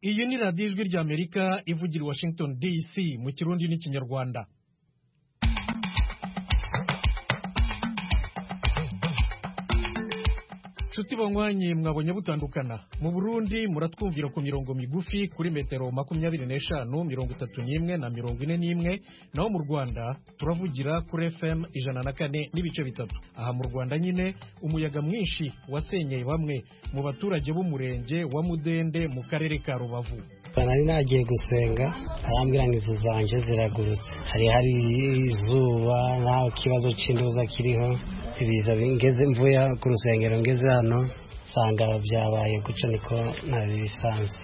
iyi ni radiyo ijwi rya amerika ivugira i washington dc mu kirundi n'ikinyarwanda nshuti banywanyi mwabonye butandukana mu burundi muratwumvira ku mirongo migufi kuri metero makumyabiri n'eshanu mirongo itatu n'imwe na mirongo ine n'imwe naho mu rwanda turavugira kuri fm ijana na kane n'ibice bitatu aha mu rwanda nyine umuyaga mwinshi wasenyeye bamwe mu baturage b'umurenge wa mudende mu karere ka rubavu nari nagiye gusenga arambwira ngo izu zanjye ziragurutse hari hari izuba nta kibazo cy'indoza kiriho ibiza ngeze mvuye ku rusengero ngeze hano nsanga byabaye guca niko nari bisanzwe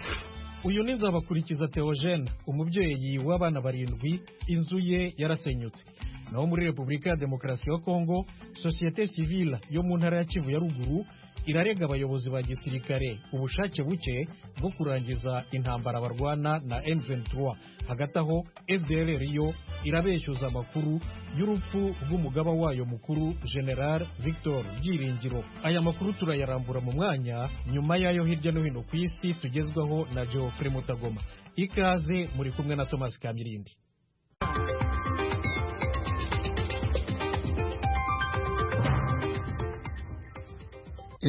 uyu ni nzabakurikiza teogene umubyeyi w'abana barindwi inzu ye yarasenyutse naho muri repubulika ya demokarasi ya kongo sosiyete sivile yo mu ntara ya kivu ya ruguru irarega abayobozi ba gisirikare ubushake buke bwo kurangiza intambara barwana na M23 hagati aho FDLR yo irabeshyuza amakuru y'urupfu rw'umugaba wayo mukuru General Victor Byiringiro aya makuru turayarambura mu mwanya nyuma yayo hirya no hino ku isi tugezwaho na Geoffrey Mutagoma ikaze muri kumwe na Thomas Kamirindi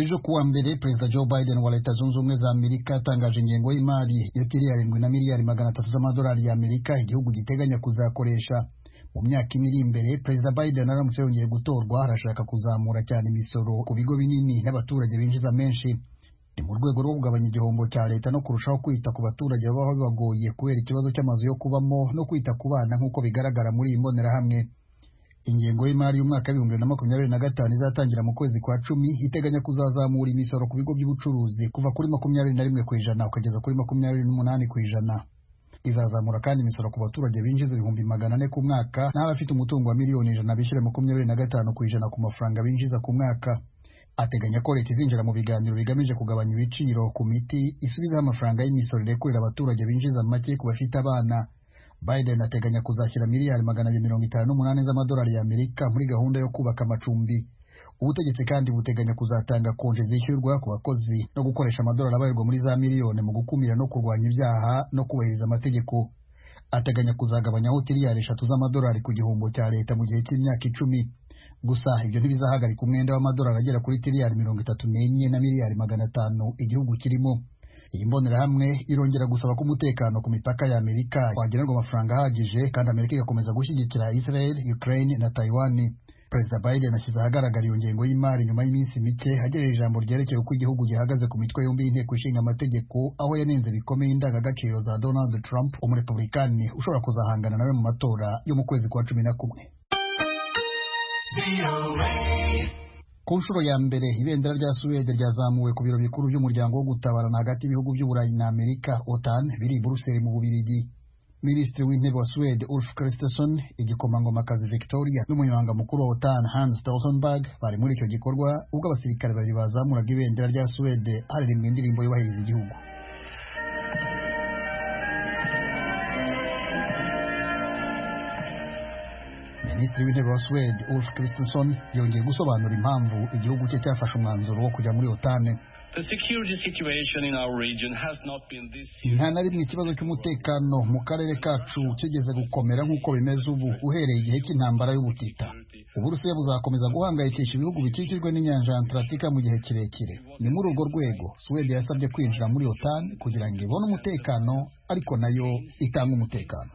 ejo kuwa mbere perezida joe biden wa leta zunze ubumwe za amerika yatangaje ingengo y'imari ya tiriyarindwi na miliyari magana atatu z'amadolari ya amerika igihugu giteganya kuzakoresha mu myaka ine iri imbere perezida biden aramutse yongeye gutorwa arashaka kuzamura cyane imisoro ku bigo binini n'abaturage binjiza menshi ni mu rwego rwo kugabanya igihombo cya leta no kurushaho kwita ku baturage baba bibagoye kubera ikibazo cy'amazu yo kubamo no kwita ku bana nk'uko bigaragara muri iyi mbonerahamwe ingengo y'imari y'umwaka w'ibihumbi bibiri na makumyabiri na gatanu izatangira mu kwezi kwa cumi iteganya kuzazamura imisoro ku bigo by'ubucuruzi kuva kuri makumyabiri na rimwe ku ijana ukageza kuri makumyabiri n'umunani ku ijana izazamura kandi imisoro ku baturage binjiza ibihumbi magana ane ku mwaka n'abafite umutungo wa miliyoni ijana bishyure makumyabiri na gatanu ku ijana ku mafaranga binjiza ku mwaka ateganya ko leta izinjira mu biganiro bigamije kugabanya ibiciro ku miti isubizaho amafaranga y'imisoro irekurira abaturage binjiza make ku bafite abana biden ateganya kuzashyira miliyari magana abiri mirongo itanu n'umunani z'amadolari y'amerika muri gahunda yo kubaka amacumbi ubutegetsi kandi buteganya kuzatanga konje zishyurwa ku bakozi no gukoresha amadolari abarirwa muri za miliyoni mu gukumira no kurwanya ibyaha no kubahiriza amategeko ateganya kuzagabanyaho tiriyari eshatu z'amadolari ku gihombo cya leta mu gihe cy'imyaka icumi gusa ibyo ntibizahagarika umwenda w'amadolari agera kuri tiriyari mirongo itatu n'enye na miliyari magana atanu igihugu kirimo iyi mbonerahamwe irongera gusaba ko umutekano ku mipaka ya amerika wagenerwa amafaranga ahagije kandi amerika igakomeza gushyigikira israel ukraine na taiwan perezida biden ashyize ahagaragara iyo ngengo y'imari nyuma y'iminsi mike agejeje ijambo ryerekeye uko igihugu gihagaze ku mitwe yombi y'inteko ishinga amategeko aho yanenze bikomeye indangagaciro za donald trump umurepublikani ushobora kuzahangana nawe mu matora yo mu kwezi kwa cumi na kumwe ku nshuro ya mbere ibendera rya suwede ryazamuwe ku biro bikuru by'umuryango wo gutabarana hagati y'ibihugu by'uburayi na amerika otan biri i buruseli mu bubirigi minisitiri w'intebe wa suwede ulf kristersson igikomangomakazi victoria n'umunyamabanga mukuru wa otan hans stoltenberg bari muri icyo gikorwa ubwo abasirikare babiri bazamuraga ibendera rya suwede haririmbwa indirimbo yubahiriza igihugu minisitiri w'intebe wa suwede ulf kristersson yongeye gusobanura impamvu igihugu cye cyafashe umwanzuro wo kujya muri otane nta na rimwe ikibazo cy'umutekano mu karere kacu kigeze gukomera nk'uko bimeze ubu uhereye igihe cy'intambara y'ubutita uburusiya buzakomeza guhangayikisha ibihugu bikikijwe n'inyanja ya antaractica mu gihe kirekire ni muri urwo rwego suwede yasabye kwinjira muri otan kugira ngo ibone umutekano ariko nayo itange umutekano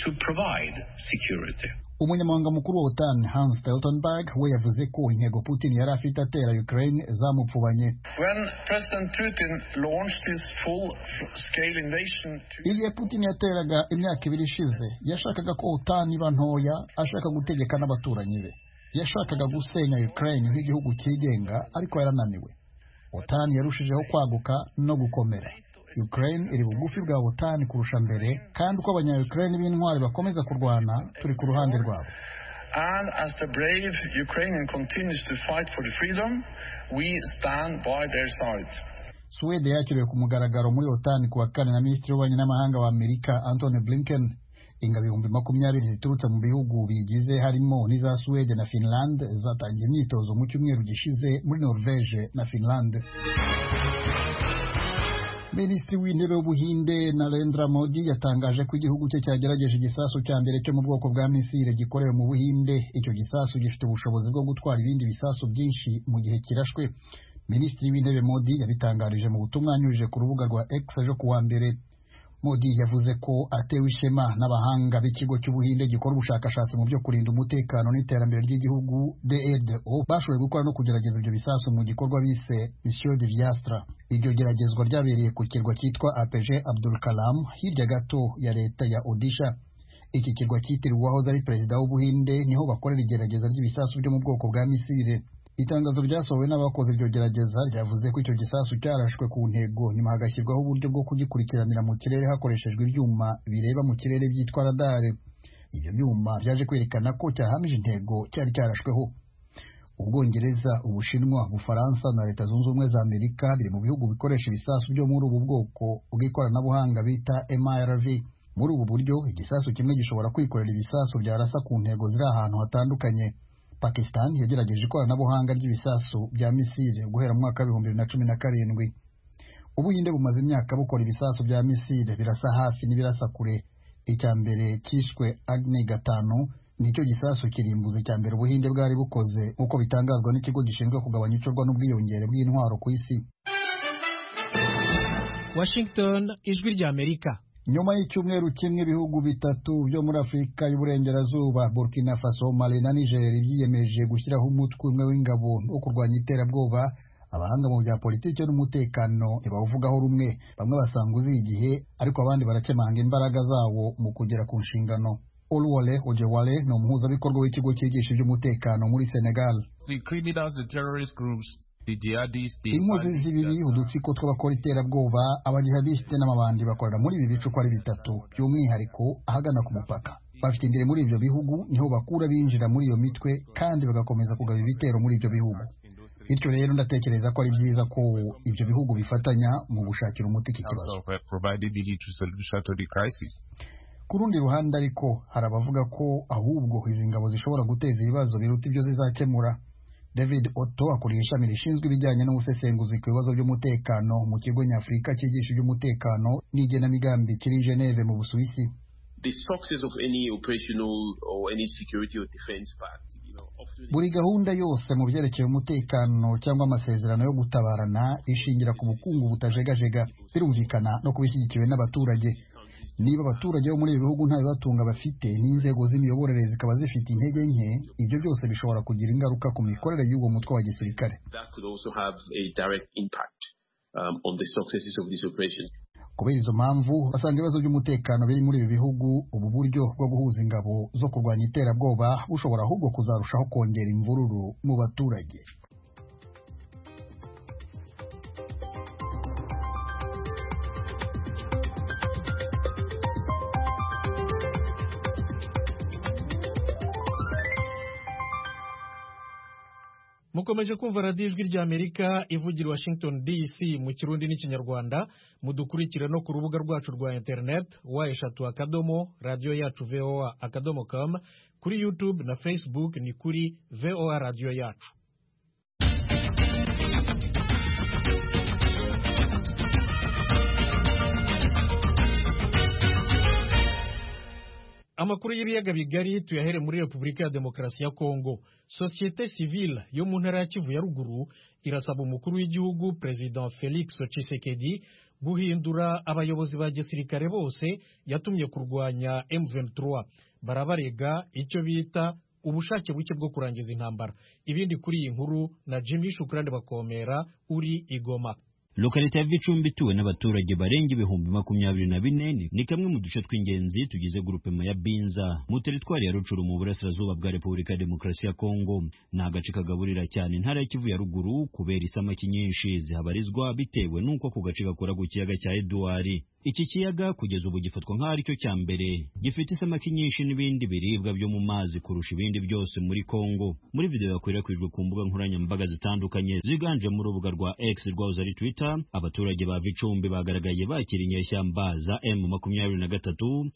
to provide security. umunyamabanga mukuru wa otan hans stoltenberg we yavuze ko intego putin yari afite atera ukraine zamupfubanye igihe putin yateraga imyaka ibiri ishize yashakaga ko otan iba ntoya ashaka gutegeka n'abaturanyi be yashakaga gusenya ukraine nk'igihugu cyigenga ariko yarananiwe otan yarushijeho kwaguka no gukomera ukraine iri bugufi bwa butani kurusha mbere kandi uko abanyayukrayini b'intwari bakomeza kurwana turi ku ruhande rwabo suwede yakiriwe ku mugaragaro muri otani kuwa kane na minisitiri w'ububanyi n'amahanga wa amerika antony blinken ingabo ibihumbi makumyabiri ziturutse mu bihugu biyigize harimo n'iza suwede na finland zatangiye imyitozo mu cyumweru gishize muri norvege na finland minisitiri w'intebe w'ubuhinde narendra modi yatangaje ko igihugu cye cyagerageje igisasu cya mbere cyo mu bwoko bwa misile gikorewe mu buhinde icyo gisasu gifite ubushobozi bwo gutwara ibindi bisasu byinshi mu gihe kirashwe minisitiri w'intebe modi yabitangarije mu butumwa yanyujije ku rubuga rwa x ejo ku wa mbere modi yavuze ko atewe ishema n'abahanga b'ikigo cy'ubuhinde gikora ubushakashatsi mu byo kurinda umutekano n'iterambere ry'igihugu DEDO bashoboye gukora no kugerageza ibyo bisasu mu gikorwa bise mission de Viastra iryo geragezwa ryabereye ku kirwa cyitwa APG Abdul Kalam hirya gato ya leta ya Odisha iki kirwa cyitiriwe uwahoze ari perezida w'ubuhinde niho bakorera igerageza ry'ibisasu byo mu bwoko bwa misile itangazo ryasohowe n'abakoze iryo gerageza ryavuze ko icyo gisasu cyarashwe ku ntego nyuma hagashyirwaho uburyo bwo kugikurikiranira mu kirere hakoreshejwe ibyuma bireba mu kirere byitwa radare ibyo byuma byaje kwerekana ko cyahamije intego cyari cyarashweho ubwongereza ubushinwa ubufaransa na leta zunze ubumwe za amerika biri mu bihugu bikoresha ibisasu byo muri ubu bwoko bw'ikoranabuhanga bita MRV muri ubu buryo igisasu kimwe gishobora kwikorera ibisasu byarasa ku ntego ziri ahantu hatandukanye Pakistan yagerageje ikoranabuhanga ry'ibisasu bya misile guhera mu mwaka w'ibihumbi bibiri na cumi na karindwi ubuhinde bumaze imyaka bukora ibisasu bya misile birasa hafi n'ibirasa kure icya mbere cyishwe Agni gatanu nicyo gisasu kirimbuzi cya mbere ubuhinde bwari bukoze nk'uko bitangazwa n'ikigo gishinzwe kugabanya icurwa n'ubwiyongere bw'intwaro ku isi washington ijwi ry'amerika nyuma y'icyumweru kimwe ibihugu bitatu byo muri afurika y'uburengerazuba burkina faso mali na niger byiyemeje gushyiraho umutwe umwe w'ingabo wo kurwanya iterabwoba abahanga mu bya politiki n'umutekano ntibawuvugaho rumwe bamwe basanga uzi igihe ariko abandi barakemanga imbaraga zawo mu kugera ku nshingano olwole ojewale ni umuhuzabikorwa w'ikigo cyigisha iby'umutekano muri senegal the criminals, the terrorist groups, the jihadists, the inkozi z'ibibi udutsiko tw'abakora iterabwoba abajihadisite n'amabandi bakorera muri ibi bice uko ari bitatu by'umwihariko ahagana ku mupaka bafite imbere muri ibyo bihugu niho bakura binjira muri iyo mitwe kandi bagakomeza kugaba ibitero muri ibyo bihugu bityo rero ndatekereza ko ari byiza ko ibyo bihugu bifatanya mu gushakira umuti iki kibazo also have provided the military solution to the crisis. ku rundi ruhande ariko hari abavuga ko ahubwo izi ngabo zishobora guteza ibibazo biruta ibyo zizakemura david oto akuriye ishami rishinzwe ibijyanye n'ubusesenguzi ku bibazo by'umutekano mu kigo nyafurika cyigisha iby'umutekano n'igenamigambi kiri i geneve mu busuwisi The success of any operational or any security or defense pact, you know, often buri gahunda yose mu byerekeye umutekano cyangwa amasezerano yo gutabarana ishingira ku bukungu butajegajega birumvikana no kuba ishyigikiwe n'abaturage niba abaturage bo muri ibi bihugu nta bibatunga bafite n'inzego z'imiyoborere zikaba zifite intege nke ibyo byose bishobora kugira ingaruka ku mikorere y'uwo mutwe wa gisirikare that could also have a direct impact um, on the successes of this operation. kubera izo mpamvu basanga ibibazo by'umutekano biri muri ibi bihugu ubu buryo bwo guhuza ingabo zo kurwanya iterabwoba bushobora ahubwo kuzarushaho kongera imvururu mu baturage mukomeje kumva radiyo ijwi ry'amerika ivugira i washington dc mu kirundi n'ikinyarwanda mudukurikira no ku rubuga rwacu rwa interineti wa eshatu akadomo radiyo yacu voa akadomo kamu kuri yutube na facebook ni kuri voa radiyo yacu amakuru y'ibiyaga bigari tuyahere muri repubulika ya demokarasi ya kongo sosiyete sivile yo mu ntara ya kivu ya ruguru irasaba umukuru w'igihugu perezida felix tshisekedi guhindura abayobozi ba gisirikare bose yatumye kurwanya m23 barabarega icyo bita ubushake buke bwo kurangiza intambara ibindi kuri iyi nkuru na jimmy shukurande bakomera uri igoma Lokalite ya Vicumbi ituwe n'abaturage barenga ibihumbi makumyabiri na bine ni- ni kamwe mu duce tw'ingenzi tugize grupema ya Binza mu teritwari ya Rucuru mu burasirazuba bwa Repubulika ya Demokarasi ya Kongo. Ni agace kagaburira cyane intara ya Kivu ya ruguru kubera isamaki nyinshi zihabarizwa bitewe n'uko ako gace gakora ku kiyaga cya Edouard. iki kiyaga kugeza ubu gifatwa nk'aho aricyo cya mbere gifite isamaki nyinshi n'ibindi biribwa byo mu mazi kurusha ibindi byose muri Kongo muri video yakwirakwijwe ku mbuga nkoranyambaga zitandukanye ziganjemo urubuga rwa X rwahoze ari Twitter abaturage ba Vicumbi bagaragaye bakira inyeshyamba za M23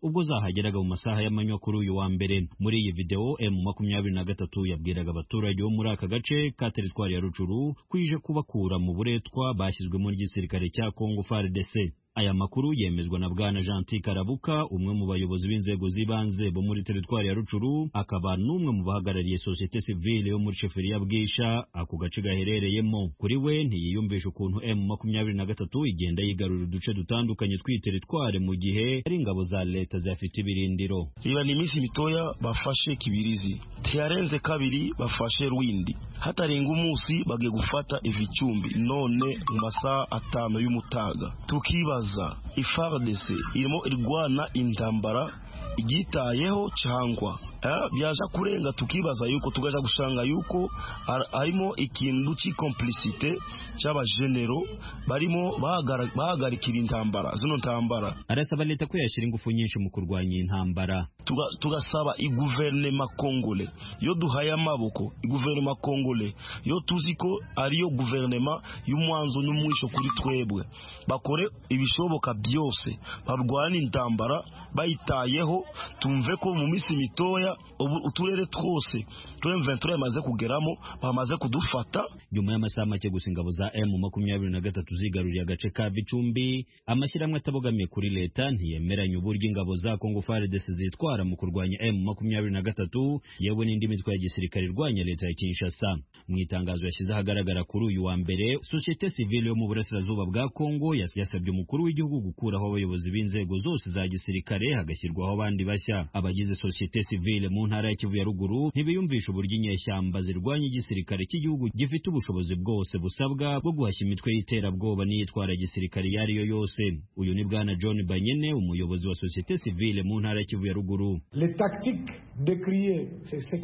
ubwo zahageraga mu masaha y'amanywa kuri uyu wa mbere muri iyi video M23 yabwiraga abaturage bo muri aka gace ka teritwari ya Rucuru kwije kubakura mu buretwa bashyizwemo n'igisirikare cya Kongo FARDC Aya makuru yemezwa na Bwana Gentil Karabuka umwe mu bayobozi b'inzego z'ibanze bo muri teritwari ya Rucuru akaba n'umwe mu bahagarariye societe civile yo muri sheferi ya Bwisha ako gace gaherereyemo kuri we ntiyiyumvisha ukuntu M23 igenda yigarura uduce dutandukanye tw'iyi teritwari mu gihe ari ingabo za leta ziyafite ibirindiro iba ni iminsi mitoya bafashe kibirizi ntiyarenze kabiri bafashe rwindi hatarenga umunsi bagiye gufata ibicumbi none mu masaha atanu y'umutaga tukibaza kubaza ifardc irimo irwana intambara igitayeho cyangwa byaje kurenga tukibaza yuko tugaja gushanga yuko harimo ikintu cy'ikomplicite cy'abajenero barimo bahagarikira intambara zino ntambara arasaba leta ko yashyira ingufu nyinshi mu kurwanya intambara tugasaba iguverinema kongole iyo duhaye amaboko iguverinema kongole iyo tuzi ko ariyo guverinema y'umwanzo n'umwisho kuri twebwe bakore ibishoboka byose barwane intambara bayitayeho tumve ko mu minsi mitoya uturere twose turi mventura yamaze kugeramo bamaze kudufata nyuma y'amasaha make gusa ingabo za emu makumyabiri na gatatu zigaruriye agace ka Bicumbi amashyirahamwe atabogamiye kuri leta ntiyemeranya uburyo ingabo za Kongo FARDC zitwara mu kurwanya emu makumyabiri na gatatu yewe n'indi mitwe ya gisirikare irwanya leta ya Kinshasa mu itangazo yashyize ahagaragara kuri uyu wa mbere societe civile yo mu burasirazuba bwa Kongo yasabye umukuru w'igihugu gukuraho abayobozi b'inzego zose za gisirikare hagashyirwaho abandi bashya abagize societe civile mu ntara ya Kivu ya ruguru ntibiyumvisha uburyo inyeshyamba zirwanya igisirikare cy'igihugu gifite ubushobozi bwose busabwa bwo guhashya imitwe y'iterabwoba n'iyitwara gisirikare iyo ari yo yose uyu ni bwana John Banyene umuyobozi wa societe civile mu ntara ya Kivu ya ruguru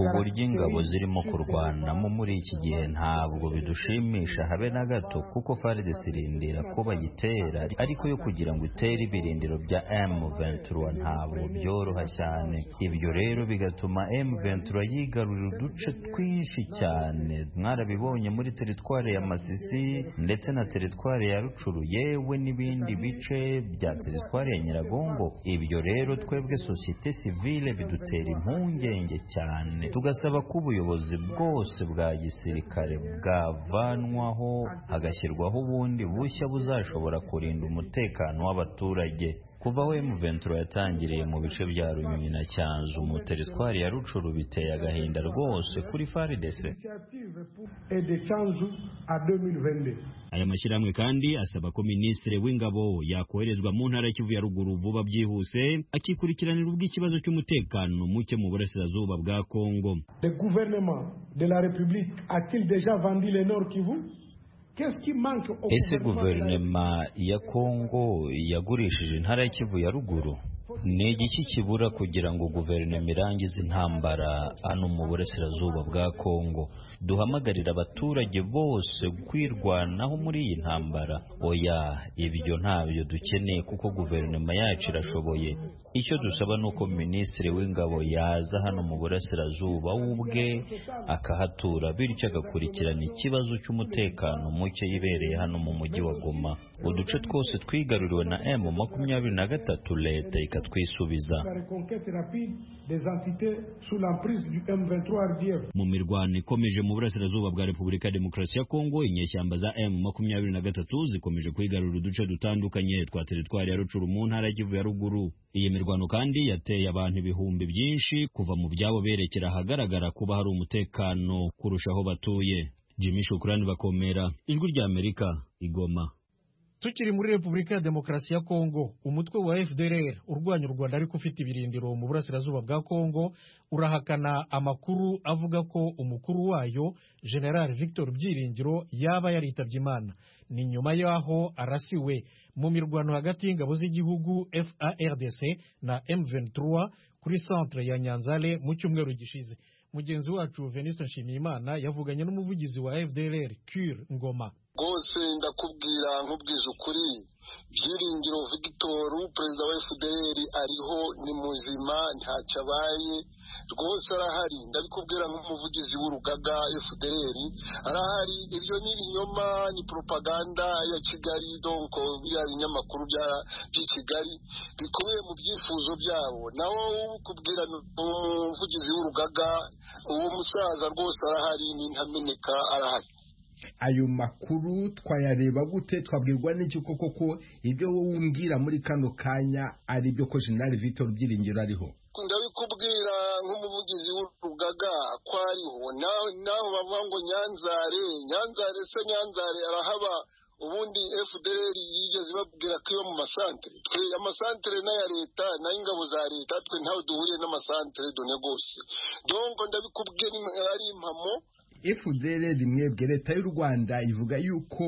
uburyo ingabo zirimo kurwanamo muri iki gihe ntabwo bidushimisha habe na gato kuko FARDC irindira ko bayitera ariko yo kugira ngo itere ibirindiro bya M23 ntabwo byoroha cyane ibyo rero bigatuma M23 yigarurira uduce twinshi cyane mwarabibonye muri teritwari ya Masisi ndetse na teritwari ya Rucuru yewe n'ibindi bice bya teritwari ya Nyiragongo ibyo rero twebwe societe civile bidutera impungenge cyane tugasaba ko ubuyobozi bwose bwa gisirikare bwavanwaho hagashyirwaho ubundi bushya buzashobora kurinda umutekano w'abaturage kuva aho M23 yatangiriye mu bice bya Runyonyi na Cyanzu mu teritwari ya Rucuru biteye agahinda rwose kuri FARDC aya mashyirahamwe kandi asaba ko minisitiri w'ingabo yakoherezwa mu ntara y'Ikivu ya ruguru vuba byihuse akikurikiranira ubw'ikibazo cy'umutekano muke mu burasirazuba bwa Kongo le gouvernement de la République a-t-il déjà vendu le Nord Kivu ese guverinoma ya kongo yagurishije intara y'ikivu ya ruguru ni igiki kibura kugira ngo guverinoma irangize intambara hano mu burasirazuba bwa kongo duhamagarira abaturage bose kwirwanaho muri iyi ntambara oya ibyo ntabyo dukeneye kuko guverinoma yacu irashoboye icyo dusaba ni uko minisitiri w'ingabo yaza hano mu burasirazuba ubwe akahatura bityo agakurikirana ikibazo cy'umutekano muke yibereye hano mu mujyi wa goma uduce twose twigaruriwe na m makumyabiri na gatatu leta ikatwisubiza mu mirwano ikomeje mu burasirazuba bwa repubulika ya demokarasi ya kongo inyeshyamba za m makumyabiri na gatatu zikomeje kwigarura uduce dutandukanye twa teritwari ya rucuru mu ntara y'Ikivu ya ruguru iyi mirwano kandi yateye abantu ibihumbi byinshi kuva mu byabo berekera ahagaragara kuba hari umutekano kurushaho batuye jimmy shukurani bakomera ijwi rya amerika igoma tukiri muri repubulika ya demokarasi ya kongo umutwe wa fdrr urwanya u rwanda ariko ufite ibirindiro mu burasirazuba bwa kongo urahakana amakuru avuga ko umukuru wayo general victor byiringiro yaba yaritabye imana ni nyuma y'aho arasiwe mu mirwano hagati y'ingabo z'igihugu fardc na m23 kuri centre ya nyanzale mu cyumweru gishize mugenzi wacu venuste nshimiyimana yavuganye n'umuvugizi wa fdrr cure ngoma rwose ndakubwira nkubwiza ukuri byiringiro victor perezida wa fpr ariho ni muzima ntacyo abaye rwose arahari ndabikubwira nk'umuvugizi w'urugaga fpr arahari ibyo ni ibinyoma ni poropaganda ya kigali donko biriya binyamakuru by'i kigali bikubiye mu byifuzo byabo nawe ukubwira umuvugizi w'urugaga uwo musaza rwose arahari ni ntameneka arahari ayo makuru twayareba gute twabwirwa n'iki koko ko ibyo wowe umbwira muri kano kanya ari ibyo ko jenali vitor byiringiro ariho ndabikubwira nk'umuvugizi w'urugaga ko ariho naho bavuga ngo nyanzare nyanzare se nyanzare arahaba ubundi fdr yigeze babwira ko iyo mu masantere twe amasantere n'aya leta n'ay'ingabo za leta twe ntawe duhuriye n'amasantere done rwose dongo ndabikubwira ari impamo fdr mwebwe leta y'u rwanda ivuga yuko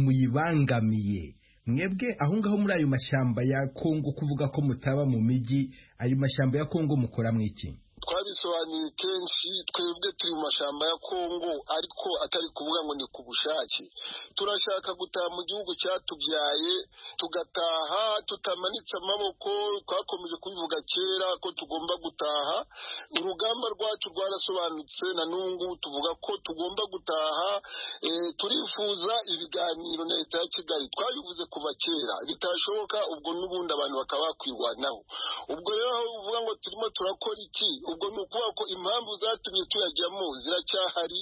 muyibangamiye mwebwe aho ngaho muri ayo mashyamba ya kongo kuvuga ko mutaba mu mijyi ayo mashyamba ya kongo mukora mwiki twabisobanuye kenshi twebwe turi mu mashyamba ya kongo ariko atari kuvuga ngo ni ku bushake turashaka gutaha mu gihugu cyatubyaye tugataha tutamanitse amaboko twakomeje kubivuga kera ko tugomba gutaha urugamba rwacu rwarasobanutse na n'ubu tuvuga ko tugomba gutaha turifuza ibiganiro na leta ya kigali twabivuze kuva kera bitashoboka ubwo n'ubundi abantu bakaba bakwirwanaho ubwo rero aho uvuga ngo turimo turakora iki ubwo ni ukuvuga ko impamvu zatumye tuyajyamo ziracyahari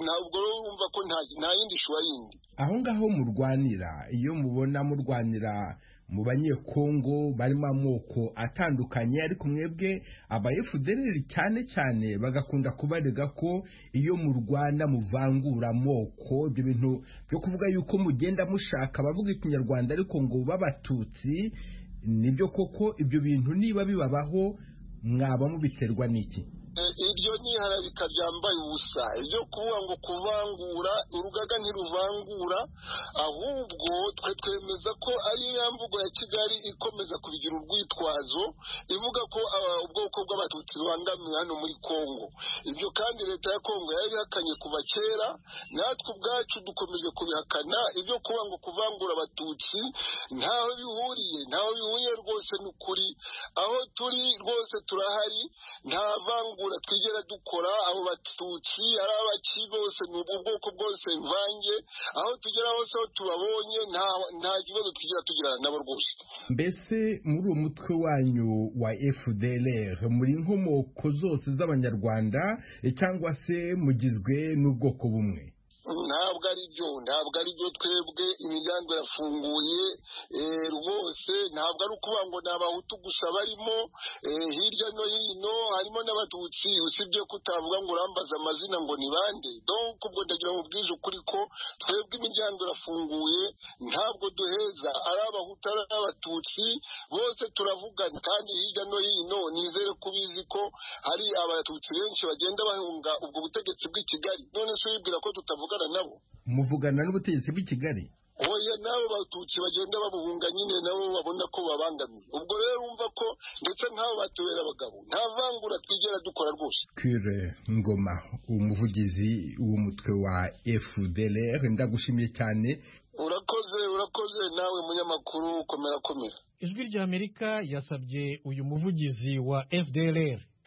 ntabwo rero wumva ko nta yindi shuwa yindi aho ngaho murwanira iyo mubona murwanira mu banyekongo barimo amoko atandukanye ariko mwebwe aba efudereri cyane cyane bagakunda kubarega ko iyo mu rwanda muvangura amoko ibyo bintu byo kuvuga yuko mugenda mushaka abavuga ikinyarwanda ariko ngo babatutsi nibyo koko ibyo bintu niba bibabaho mwaba mubiterwa n'iki iryo ni iharabika ryambaye ubusa iryo kuvuga ngo kuvangura urugaga ntiruvangura ahubwo twe twemeza ko ari ya mvugo ya kigali ikomeza kubigira urwitwazo ivuga ko ubwoko bw'abatutsi bubangamiwe hano muri kongo ibyo kandi leta ya kongo yari ihakanye kuva kera natwe ubwacu dukomeje kubihakana ibyo kuvuga ngo kuvangura abatutsi ntaho bihuriye ntaho bihuriye rwose ni ukuri aho turi rwose turahari nta vangura twigera dukora abo batutsi ari abaki bose ni ubwoko bwose mvange aho tugera hose aho tubabonye nta kibazo twigera tugirana nabo rwose mbese muri uwo mutwe wanyu wa fdr muri inkomoko zose z'abanyarwanda cyangwa se mugizwe n'ubwoko bumwe ntabwo ari byo ntabwo ari byo twebwe imiryango irafunguye rwose ntabwo ari ukuvuga ngo ni abahutu gusa barimo hirya no hino harimo n'abatutsi usibye ko utavuga ngo urambaze amazina ngo ni bande donko ubwo ndagira ngo ubwize ukuri ko twebwe imiryango irafunguye ntabwo duheza ari abahutu ari abatutsi bose turavugana kandi hirya no hino nizere ko ubizi ko hari abatutsi benshi bagenda bahunga ubwo butegetsi bw'i kigali none se wibwira ko tutavuga nabo muvugana n'ubutegetsi bw'i kigali oya n'abo batutsi bagenda babuhunga nyine nabo babona ko babangamiye ubwo rero wumva ko ndetse nk'abo batubera abagabo nta vangura twigera dukora rwose kure ngoma umuvugizi w'umutwe wa fdr ndagushimiye cyane urakoze urakoze nawe munyamakuru komera komera ijwi ry'amerika yasabye uyu muvugizi wa fdr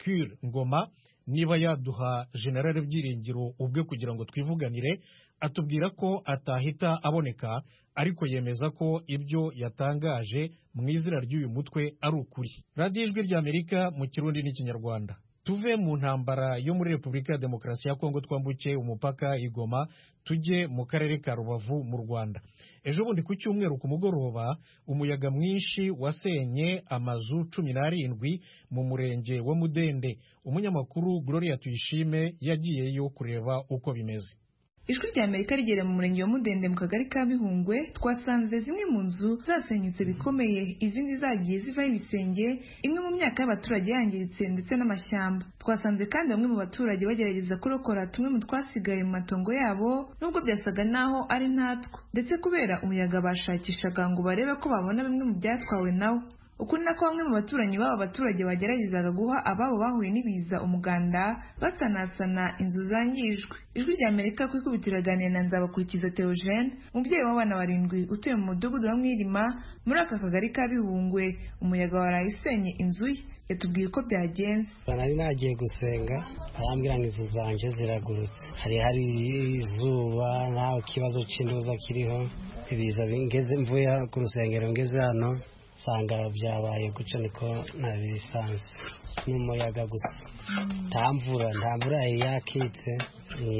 kure ngoma niba yaduha generale byiringiro ubwe kugira ngo twivuganire atubwira ko atahita aboneka ariko yemeza ko ibyo yatangaje mu izina ry'uyu mutwe ari ukuri radiyo ijwi ry'amerika mu kirundi n'ikinyarwanda tuve mu ntambara yo muri repubulika ya demokarasi ya kongo twambuke umupaka igoma tujye mu karere ka rubavu mu rwanda ejo bundi ku cyumweru ku mugoroba umuyaga mwinshi wasenye amazu cumi n'arindwi mu murenge wa mudende umunyamakuru gloria tuyishime yagiyeyo kureba uko bimeze ijwi ry'amerika rigera mu murenge wa mudende mu kagari ka bihungwe twasanze zimwe mu nzu zasenyutse bikomeye izindi zagiye zivaho ibisenge imwe mu myaka y'abaturage yangiritse ndetse n'amashyamba twasanze kandi bamwe mu baturage bagerageza kurokora tumwe mu twasigaye mu matongo yabo nubwo byasaga naho ari ntatwo ndetse kubera umuyaga bashakishaga ngo barebe ko babona bimwe mu byatwawe nawo uku ni nako bamwe mu baturanyi b'aba baturage bageragezaga guha ababo bahuye n'ibiza umuganda basanasana inzu zangijwe ijwi rya amerika ku ikubitiro aganira na nzabakurikiza theogene umubyeyi w'abana barindwi utuye mu mudugudu wa mwirima muri aka kagari ka bihungwe umuyaga waraye usenye inzu ye yatubwiye uko byagenze nari nagiye gusenga arambwira ngo inzu zanjye ziragurutse hari hari izuba nta kibazo cy'intuza kiriho ibiza ngeze mvuye ku rusengero ngeze hano nsanga byabaye gutyo niko ntabisanzwe ni umuyaga gusa nta mvura nta mvura yari yakitse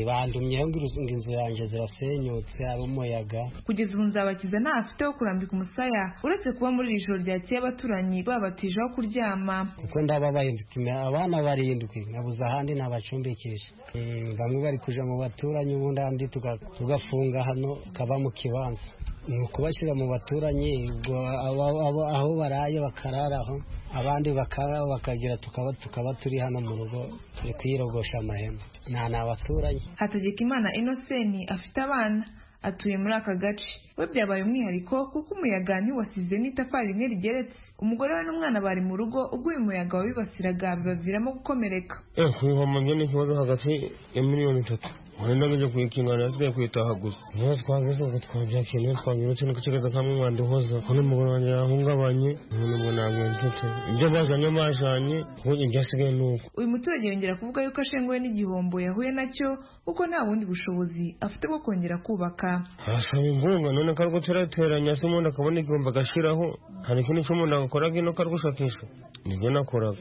bandumyeho ngo inzu yanjye zirasenyutse ari umuyaga kugeza ubu nzabakiza nta afite wo kurambika umusaya uretse kuba muri iri joro ryakeye abaturanyi babatije aho kuryama kuko ndababaye mfite abana barindwi nkabuze ahandi nabacumbikisha Mm, bamwe bari kuja mu baturanyi ubundi ahandi tuga- tugafunga hano tukaba mu kibanza ni ukubashyira mu baturanyi ubwo aba- aba- aho baraye bakararaho abandi bakararaho bakagira tukaba tukaba turi hano mu rugo turi kwiyirogosha amahema nta ni abaturanyi hategekimana inoseni afite abana atuye muri aka gace we byabaye umwihariko kuko umuyaga ntiwasize n'itafari rimwe rigeretse umugore we n'umwana bari mu rugo ubwo uyu muyaga wabibasiraga bibaviramo gukomereka ntihombye n'ikibazo hagati ya miliyoni itatu wari ndagije kuyikinga nasigaye kuyitaha gusa niba twagezaga twabyakiriye twabirutse niko kigaza kamwe mwandihoza kuko n'umugore wanjye yahungabanye umuntu ngo ntabwo mfite ibyo bazanye bajanye kuko ibyasigaye ni uko uyu muturage yongera kuvuga yuko ashenguwe n'igihombo yahuye nacyo kuko nta bundi bushobozi afite bwo kongera kubaka arasaba inkunga none akarwo turateranya se umuntu akabona igihombo agashyiraho hari ikindi cy'umuntu akoraga ino kargushakisha nibyo nakoraga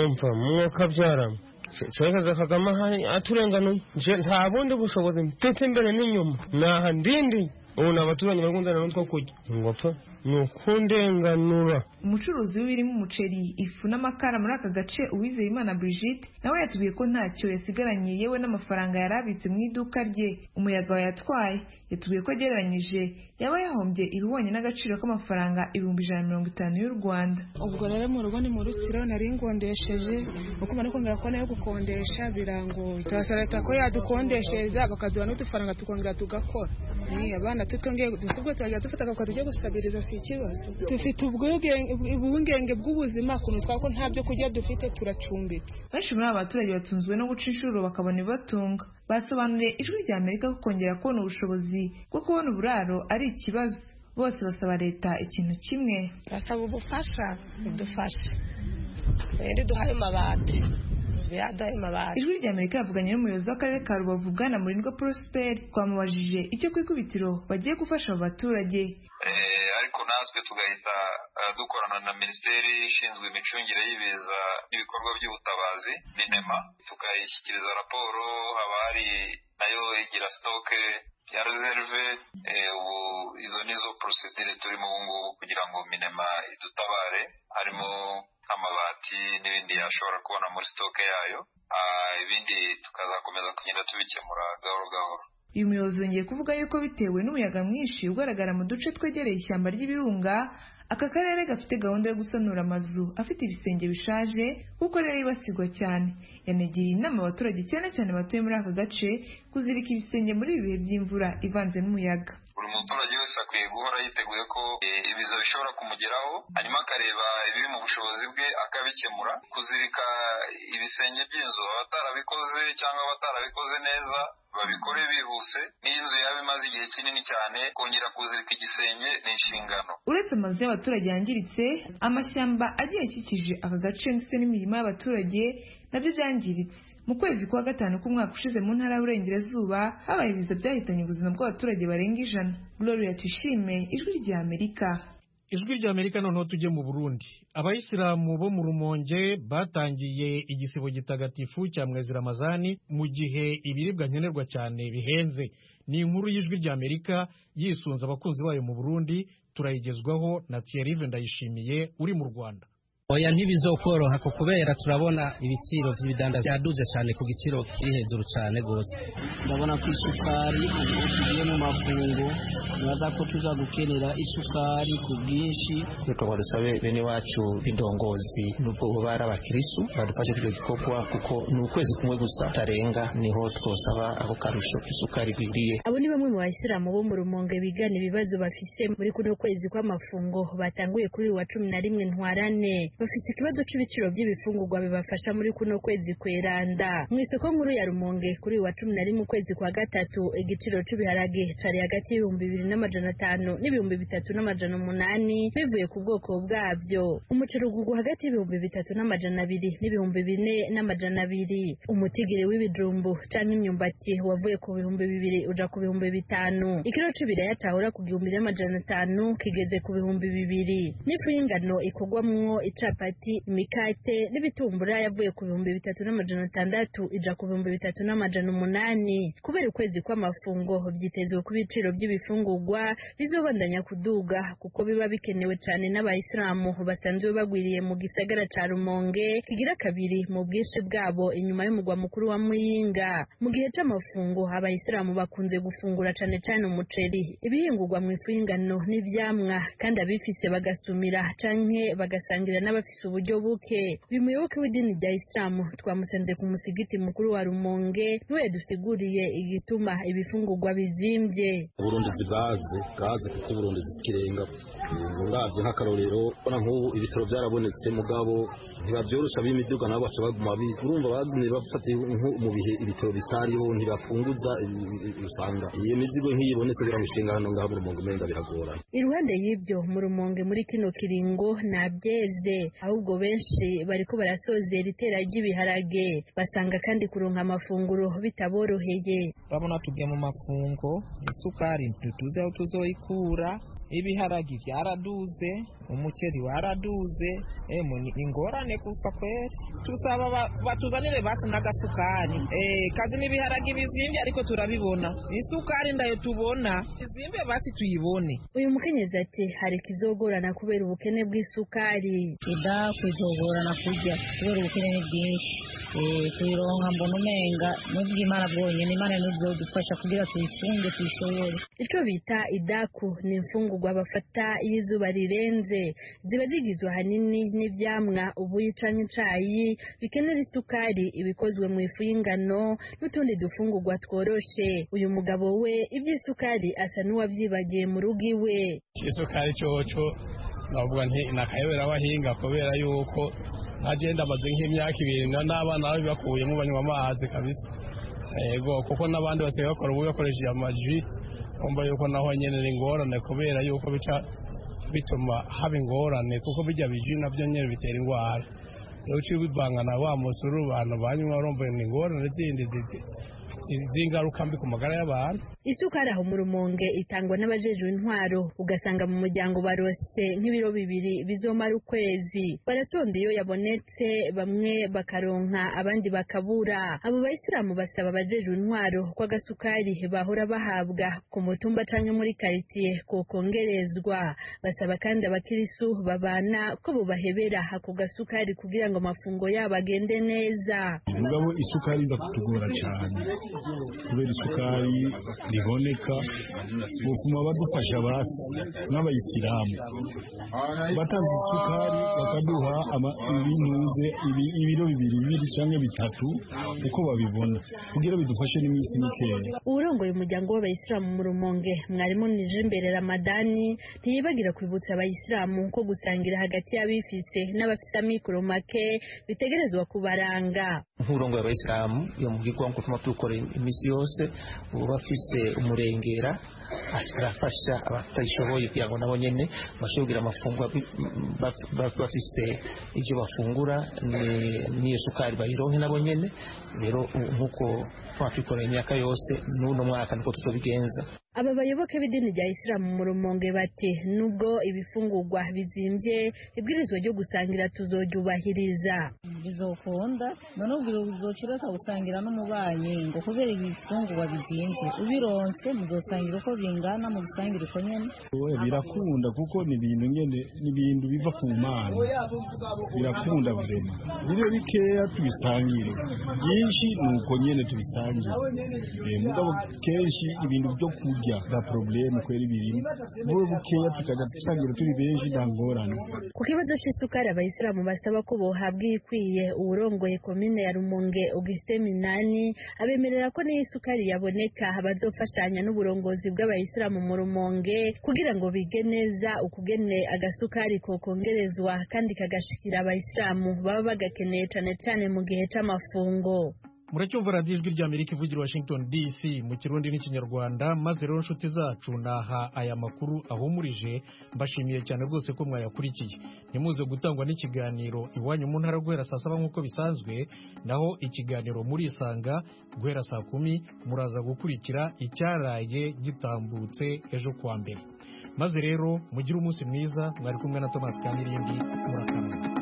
umva mwuka byarama cyerekaza kagame ahari aturenganuye nje nta bundi bushobozi mfite imbere n'inyuma naha ndindi ubu ni abaturanyi bari kunzanira n'utwo kurya ngo pe ni ukundenganura umucuruzi w'ibirimo umuceri ifu n'amakara muri aka gace uwizeyimana brigitte nawe yatubwiye ko ntacyo yasigaranye yewe n'amafaranga yari abitse mu iduka rye umuyaga wayatwaye yatubwiye ko agereranyije yaba yahombye ibihwanye n'agaciro k'amafaranga ibihumbi ijana na mirongo itanu y'u rwanda ubwo rero mu rugo ni mu rutsiro nari ngondesheje uko mbona kongera kubona yo gukondesha birangoye turasaba leta ko yadukondeshereza bakaduha n'udufaranga tukongera tugakora Eh, abana tutongeye gusa ubwo turajya dufata akaboko tujye gusabiriza si ikibazo dufite ubwigenge- ubwigenge bw'ubuzima ukuntu twako nta byo kurya dufite turacumbitse benshi muri aba baturage batunzwe no guca inshuro bakabona ibibatunga basobanuriye ijwi rya amerika ko kongera kubona ubushobozi bwo kubona uburaro ari ikibazo bose basaba leta ikintu kimwe turasaba ubufasha idufashe rero iduhaye amabati yaduhaye amabati ijwi rya amerika yavuganye n'umuyobozi w'akarere ka rubavu bwana murindwa prosperi twamubajije icyo ku ikubitiro bagiye gufasha abo baturage Eh, ariko natwe tugahita eh, dukorana na minisiteri ishinzwe imicungire y'ibiza n'ibikorwa by'ubutabazi minema tukayishyikiriza raporo haba hari nayo igira sitoke ya reserve eh, ubu izo nizo procedure turimo ubu ngubu kugira ngo minema idutabare harimo nk'amabati n'ibindi yashobora kubona muri sitoke yayo Ah, ibindi tukazakomeza kugenda tubikemura gahoro gahoro uyu muyobozi yongeye kuvuga yuko bitewe n'umuyaga mwinshi ugaragara mu duce twegereye ishyamba ry'ibirunga aka karere gafite gahunda yo gusanura amazu afite ibisenge bishaje kuko rero yibasirwa cyane yanegeye inama abaturage cyane cyane batuye muri aka gace kuzirika ibisenge muri ibi bihe by'imvura ivanze n'umuyaga buri muturage wese akwiye guhora yiteguye ko eh, ibiza bishobora kumugeraho hanyuma akareba ibiri mu bushobozi bwe akabikemura kuzirika ibisenge by'inzu abatarabikoze cyangwa abatarabikoze neza babikore bihuse n'iyo inzu yaba imaze igihe kinini cyane kongera kuzirika igisenge ni inshingano uretse amazu y'abaturage yangiritse amashyamba agiye akikije aka gace ndetse n'imirima y'abaturage nabyo byangiritse mu kwezi kwa gatanu k'umwaka ushize mu ntara y'uburengerazuba habaye ibiza byahitanye ubuzima bw'abaturage barenga ijana gloria tuyishime ijwi rya amerika ijwi rya amerika noneho tujye mu burundi abayisilamu bo mu rumonge batangiye igisibo gitagatifu cya mwezi ramazani mu gihe ibiribwa nkenerwa cyane bihenze ni inkuru y'ijwi rya amerika yisunze abakunzi bayo mu burundi turayigezwaho na thierry ndayishimiye uri mu rwanda oya ntibizokoroha ko kubera turabona ibiciro by'ibidanda byaduze cyane ku giciro kiri hejuru cyane rwose ndabona ko isukari ubu tugiye mu mafungo nibaza ko tuza gukenera isukari ku bwinshi reka badusabe bene wacu b'indongozi nubwo baba ari abakirisu badufashe kuri icyo gikorwa kuko ni ukwezi kumwe gusa tarenga niho twosaba ako karusho k'isukari bigiye abo ni bamwe mu basilamu bo mu rumonge bigana ibibazo bafite muri kuno kwezi kw'amafungo batanguye kuri uyu wa cumi na rimwe ntwarane bafite ikibazo cy'ibiciro by'ibifungurwa bibafasha muri kuno kwezi kweranda mu isoko nkuru ya rumonge kuri uyu wa cumi na rimwe ukwezi kwa gatatu igiciro cy'ibiharage cyari hagati y'ibihumbi bibiri n'amajana atanu n'ibihumbi bitatu n'amajana umunani bivuye ku bwoko bwabyo umuceri ugurwa hagati y'ibihumbi bitatu n'amajana abiri n'ibihumbi bine n'amajana abiri umutigiri w'ibijumbu cyangwa imyumbati wavuye ku bihumbi bibiri uja ku bihumbi bitanu ikiro cy'ibiraya cyahura ku gihumbi n'amajana atanu kigeze ku bihumbi bibiri n'ifu y'ingano ikorwamwo icapati imikate n'ibitumbura yavuye ku bihumbi bitatu n'amajana atandatu ija ku bihumbi bitatu n'amajana umunani kubera ukwezi kw'amafungo byitezwe ku biciro by'ibifungurwa bizobandanya kuduga kuko biba bikenewe cyane n'abayisilamu basanzwe bagwiriye mu gisagara ca rumonge kigira kabiri mu bwinshi bwabo inyuma y'umugwa mukuru wa muyinga mu gihe c'amafungo abayisilamu bakunze gufungura cane cane umuceri ibihingurwa mu ifu y'ingano n'ivyamwa kandi abifise bagasumira canke bagasangira n'abafise uburyo buke uyu muyoboke w'idini rya isilamu twamusenze ku musigiti mukuru wa rumonge niwe yadusiguriye igituma ibifungurwa bizimbye uburundi zibaze gaze kuko uburundi zikirenga ngabyo nk'akarorero ubona nk'ubu ibitaro byarabonetse mugabo ntibabyorosha b'imiduga nabo baca baguma urumva bazanye bafatiye nko mu bihe ibitaro bitariho ntibafunguza usanga iyo mizigo nk'iyibonetse kugira ngo ishinga hano ngaha mu rumonge umenga biragorana iruhande y'ibyo mu rumonge muri kino kiringo nta byeze ahubwo benshi bariko barasozera itera ry'ibiharage basanga kandi kuronka amafunguro bitaboroheye urabona tugiye mu makungo isukari tutuze aho tuzoyikura ibiharagi byaraduze umuceri waraduze emu ni ingorane gusa kweri tusaba batuzanire basi n'agasukari kazi n'ibiharagi bizimbye ariko turabibona isukari ndayo tubona izimbe basi tuyibone uyu mukenyezi ati hari ikizogorana kubera ubukene bw'isukari ida kuzogorana kurya kubera ubukene ni bwinshi tuyironka mbona umenga n'ubw'imana bwonyine imana ntizodufasha kugira tuyifunge tuyishobore icyo bita idaku ni imfungu amafungurwa bafata iyo izuba rirenze ziba zigizwe ahanini n'ivyamwa ubuyi canke icayi bikenera isukari ibikozwe mu ifu y'ingano n'utundi dufungurwa tworoshe uyu mugabo we ivy'isukari asa n'uwavyibagiye mu rugo iwe isukari coco navuga nti nakayobera abahinga kubera yuko najenda amaze nk'imyaka ibiri n'abana babibakuyemo banywa amazi kabisa yego kuko n'abandi basigaye bakora ubu bakoresheje amaji kumva yuko naho nyine ari ingorane kubera yuko bica bituma haba ingorane kuko bijya biji nabyo nyine bitera indwara rero uciye ubivanga na wa musuru abantu banywa urumva ni ingorane zindi z'ingaruka mbi ku magara y'abantu isukari aho mu rumonge itangwa n'abajejwe intwaro ugasanga mu muryango barose nk'ibiro bibiri bizomara ukwezi baratonda iyo yabonetse bamwe bakaronka abandi bakabura abo bayisilamu basaba abajejwe intwaro ko agasukari bahora bahabwa ku mutumba canke muri karitsiye kokongerezwa basaba kandi abakirisu babana ko bobahebera ako gasukari kugira ngo amafungo yabo agende neza mugabo isukari iza kutugora cane kubera isukari riboneka bufuma badufasha basi n'abayisilamu batazi isukari bakaduha ibinuze ibiro bibiri bibiri cyangwa bitatu uko babibona kugira bidufashe n'iminsi mikeya uburongoye umuryango w'abayisilamu mu rumonge mwarimu nije imbere ramadani ntiyibagira kwibutsa abayisilamu ko gusangira hagati y'abifise n'abafite amikoro make bitegerezwa kubaranga nk'uburongoye abayisilamu iyo mubwirwa ngo tuma tuwukora iminsi yose uba afise umurengera arafasha abatishoboye kugira ngo nabo nyene bashobore amafunguro bafise ibyo bafungura n'iyo sukari bayironke nabo nyene rero nk'uko twatukoreye imyaka yose n'uno mwaka niko tuzobigenza aba bayoboke b'idini rya isilamu mu rumonge bati nubwo ibifungurwa bizimbye ibwirizwa ryo gusangira tuzoryubahiriza bizokunda none ubwo bizocureka gusangira n'umubanyi ngo kubera ibifungurwa bizimbye ubironse muzosangira uko bingana mu gusangira uko nyene Oya, birakunda kuko ni ibintu nyene ni ibintu biva ku mana birakunda vrema bibe bikeya tubisangire byinshi ni uko nyene tubisangire Eh, mugabo kenshi ibintu byo kurya nta probleme kwera ibintu bube bukeya tukajya dusangira turi benshi nta ngorane ku kibazo cy'isukari abayisilamu basaba ko bohabwa ikwiye uwurongoye komine ya rumonge augustin minani abemerera ko n'iyo isukari yaboneka bazofashanya n'uburongozi bw'abayisilamu mu rumonge kugira ngo bige neza ukugene agasukari kokongerezwa kandi kagashikira abayisilamu baba bagakeneye cyane cyane mu gihe cy'amafungo muracyumva radiyo ijwi rya amerika ivugira i washington dc mu kirundi n'ikinyarwanda maze rero inshuti zacu naha aya makuru ahumurije mbashimiye cyane rwose ko mwayakurikiye ntimuze gutangwa n'ikiganiro iwanyu mu ntara guhera saa saba nk'uko bisanzwe naho ikiganiro murisanga guhera saa kumi muraza gukurikira icyaraye gitambutse ejo kuwa mbere maze rero mugire umunsi mwiza mwari kumwe na thomas kanirindi murakarama